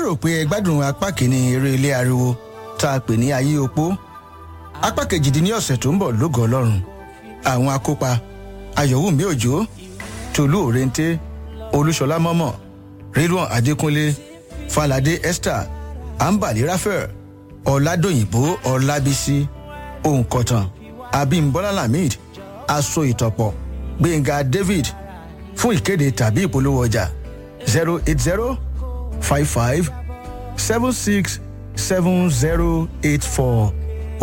lérò pé ẹ gbádùn apá kìíní eré ilé ariwo tá a pè ní ayé opó apá kejì ní ọ̀sẹ̀ tó ń bọ̀ lógo ọlọ́run àwọn akópa ayọ̀wùmí òjò tolú òrèǹté olúṣọlá mọ́mọ́ ridwan adékúnlé falade esther ambali raphael ọ̀làdòyìnbó ọ̀làbísí òǹkọ̀tàn abimbola lamid aṣọ ìtọ̀pọ̀ gbẹ̀ngà david fún ìkéde tàbí ìpolówó ọjà zero eight zero five five seven six seven zero eight four